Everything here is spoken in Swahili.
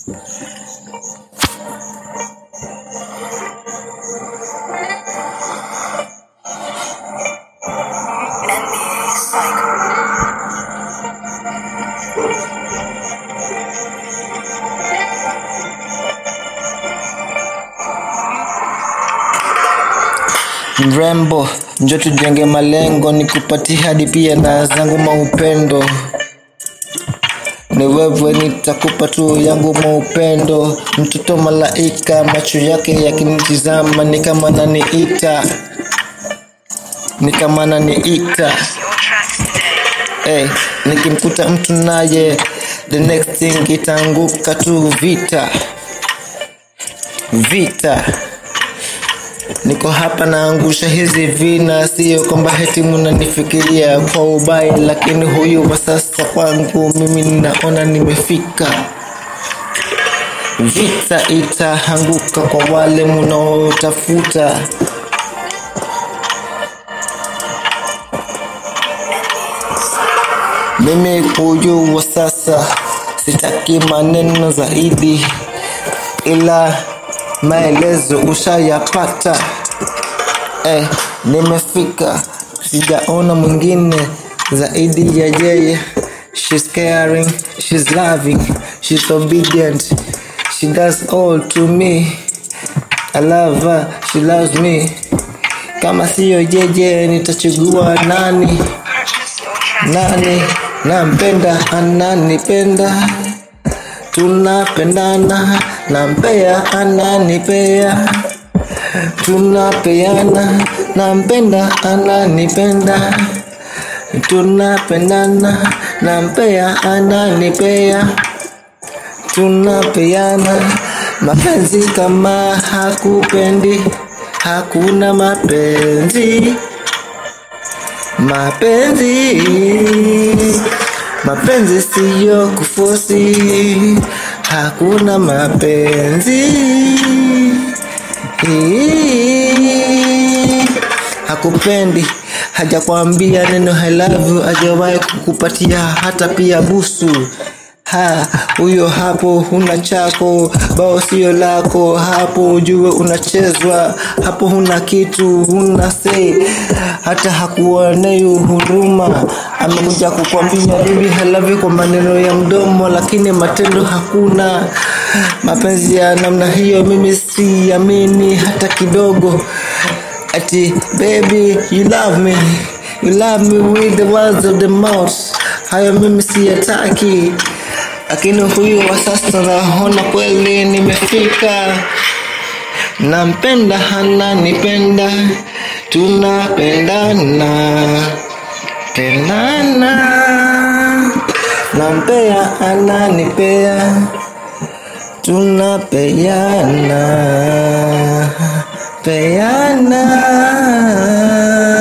NBA Cycle. Mrembo, njo tujenge malengo, nikupatie hadi pia na zangu maupendo. Ni wewe nitakupa tu yangu maupendo. Mtoto malaika, macho yake yakinitizama ni kama naniita, ni kama naniita. Your tracks today. Hey, nikimkuta mtu naye, the next thing itaanguka tu vita, vita. Niko hapa naangusha hizi vina, sio kwamba heti munanifikiria kwa ubaya, lakini huyu wa sasa kwangu mimi ninaona nimefika. Vita itaanguka kwa wale munaotafuta. Mimi huyu wa sasa sitaki maneno zaidi, ila maelezo ushayapata. Eh, nimefika, sijaona mwingine zaidi ya yeye. She's caring, she's loving, she's obedient, she does all to me. I love her, she loves me. Kama siyo yeye nitachagua nani? Purchase your tracks nani nampenda ananipenda tunapendana nampea ananipea tunapeana nampenda ananipenda tunapendana nampea ananipea tunapeana mapenzi kama hakupendi hakuna mapenzi mapenzi mapenzi siyo kufosi hakuna mapenzi hakupendi hajakwambia neno I love you hajawahi kukupatia hata pia busu ha huyo hapo huna chako bao sio lako hapo ujue unachezwa hapo huna kitu huna sei hata hakuonei huruma amekuja kukwambia bibi halavi kwa maneno ya mdomo lakini matendo hakuna mapenzi ya namna hiyo mimi siamini hata kidogo ati baby you love me you love me with the words of the mouth hayo mimi siyataki lakini huyu wa sasa naona kweli nimefika nampenda ananipenda tunapendana pendana nampea ananipea tunapeana peana